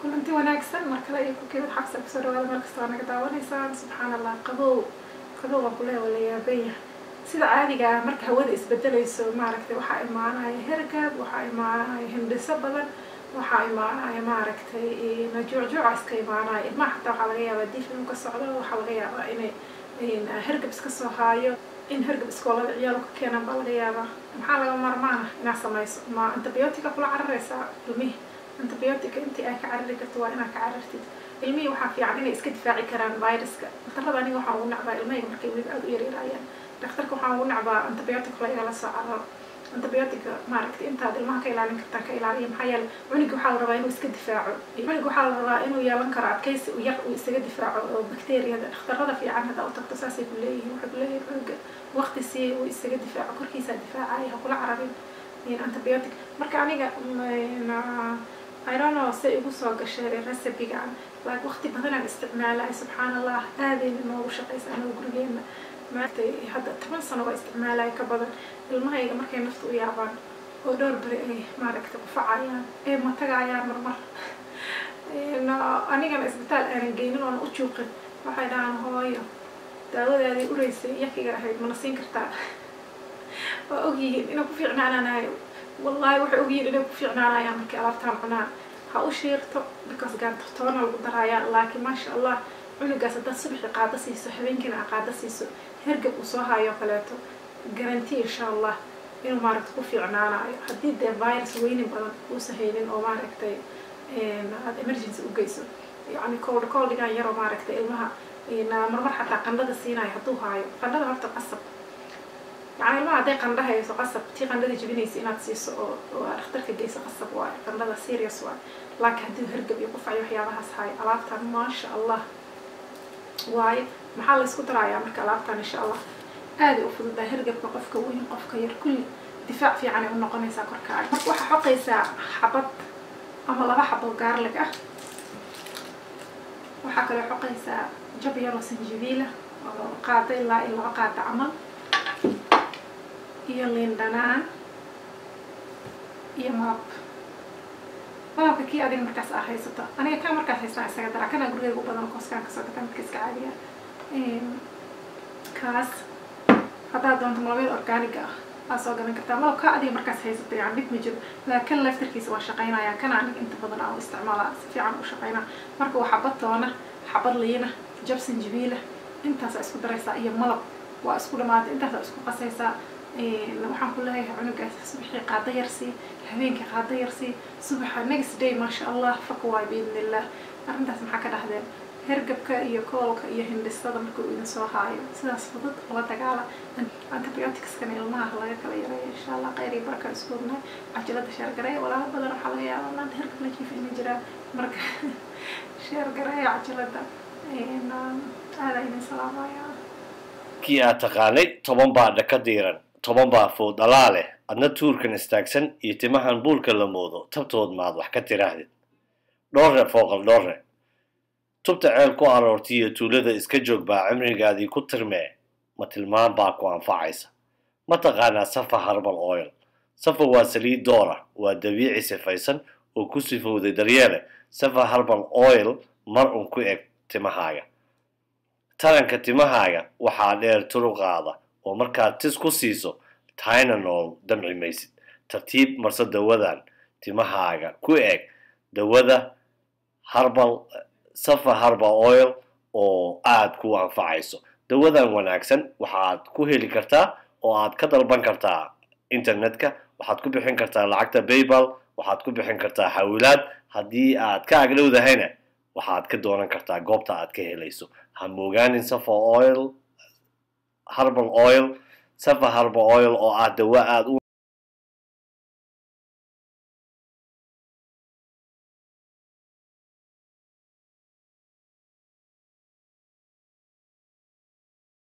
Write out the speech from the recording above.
kulanti wanaagsan mar kale iyo kukeed xabsa kusoo dhawaada meel kasta waa naga daawanaysaan subxaan allah qabow qabow waa kuleeya waa la yaabanya sida caadiga ah marka hawada isbedelayso maaragtay waxaa imaanaya hergab waxaa imaanaya hindhiso badan waxaa imaanaya maaragtay najuucjuuca iska imaanaya ilmaha xataa waxaa laga yaabaa diif inuu ka socdo waxaa laga yaabaa inay hergab iska soo haayo in hergab iskoolada ciyaal ka keenan baa laga yaabaa maxaa laga marmaana inaad samayso ma antibiotica kula cararaysaa ilmihi antibiotica intii ay ka carari karto waa inaad ka carartid ilmihii waxaa fiican inay iska difaaci karaan viruska daktarada aniga waxaan ugu nacbaa ilmahayga markay weli aada u yaryaraayaan daktarka waxaan ugu nacbaa antibiotic la igala soo cararo antibiotica maaragtay intaad ilmaha ka ilaalin kartaan ka ilaaliya maxaa yeele cunuga waxaa la rabaa inuu iska difaaco cunuga waxaa la rabaa inuu yeelan karo adkaysi u yar uu isaga difaaco oo bakteriyada dhakhtarada fiican haddaa u tagto saasay ku leeyihiin waxay ku leeyihin cunuga waqti siiya uu isaga difaaco korkiisaa difaacaya ha kula cararin antibiotic marka aniga I don't know say igu soo gashay recipe-gaan like waqti badanaan isticmaalay subxaan allah aadayna noogu shaqaysa anaga gurigeena maaragtay hadda toban sano waa isticmaalaya ka badan ilmahayga markay nafta u yaabaan oo dhowr beri ay maaragtay qufacayaan ee matagayaan marmar anigana isbitaal aanan geynin oona u juuqin waxay dhahaan hooyo daawadaadii ureysay yakiga ahayd mana siin kartaa waa ogyihiin inay ku fiicnaananayo wallahi waxay ogyihiin inay ku fiicnaanayaan markay alaabtaan cunaan ha u shiirto because gaantartoona lagu daraayaa laakiin maasha allah cunugaas haddaad subaxii qaado siiso habeenkiina aa qaado siiso hergab uu soo haayo kaleeto garanti insha allah inuu maaragtay ku fiicnaanayo haddii dee virus weynin badan uusa haynin oo maaragtay aada emergency u geyso yacni cold coldigan yaroo maaragtay ilmaha marmar xataa qandhada siinayo hadduu haayo qandhada horta qasab yani ilmaha hadday qandha hayso qasab tii qandhada jebinaysa inaad siiso oo oo dhakhtarka geyso qasab waayo qandhada serious waayo laakiin haddii hergab iyo qufac iyo waxyaabahaas hayo alaabtan maasha allah waayo maxaa la isku darayaa marka alaabtan insha allah aaday u fududaa hergabka qofka weyn qofka yar kulli difaac fiicanay u noqonaysaa korkaaga marka waxaa xoqaysaa xabad ama laba xabo gaarlig ah waxaa kaloo xoqaysaa jab yaroo sanjabiila oo qaada ilaa iyo laba qaada camal iyo liin dhanaan iyo malab malabka kii adiga markaas aa haysato aniga kaa markaas haystaan isaga daraa kanaa gurigeyga u badan kooskaan kasoo gataa midka iska caadiya kaas haddaad doonto malabyada organiga ah aa soo gadan kartaa malabka adiga markaas haysato yani dhib ma jiro laakin kan laftarkiisa waa shaqaynaya kana aniga inta badan aan u isticmaalaa si fiican u shaqaynaa marka waa xabad toona xabad liina jab sanjabiila intaasaa isku daraysaa iyo malab waa isku dhamaatay intaasaa isku qasaysaa waxaan ku leeyahay cunugaas subaxii qaado yarsii habeenkii qaado yarsii subaxa next day maasha allah fak waay biidn illah arrintaas maxaa ka dhahdeen hergabka iyo koolka iyo hindhisada markuu idin soo haayo sidaas fudud ula dagaala antibioticskan ilmaha laga kala yareeyo insha allah kheyr iyo baraka isku ognahay cajalada sheergareeya walaalo badan waxaa laga yaabaa maanta hergab la jiifa ina jiraa marka sheergareeya cajalada aada idin salaamaya kii aad taqaanay toban baa dhaka diiran toban baa food dhalaa leh adna tuurkan istaagsan iyo timahan buulka la moodo tabtood maad wax ka tiraahdid dhoorre fooqal dhoorre tubta ceel ku aroortay iyo tuulada iska joog baa cimrigaadii ku tirmee ma tilmaan baa ku anfacaysa ma taqaanaa safa harbal oil safa waa saliid doora waa dabiici sifaysan oo ku sifowday daryeele safa harbal oil mar un ku eg timahaaga taranka timahaaga waxaa dheer turuqaada oo markaad tis ku siiso tynanol damci maysid tartiib marse dawadan timahaaga ku eg dawada harbal safa harbal oil oo aada ku anfacayso dawadan wanaagsan waxaad ku heli kartaa oo aad ka dalban kartaa internetka waxaad ku bixin kartaa lacagta baybal waxaad ku bixin kartaa xawilaad haddii aad ka agdhowdahayna waxaad ka doonan kartaa goobta aad ka helayso ha moogaanin safa oil harbal oil safa harbal oil oo ah dawa aada u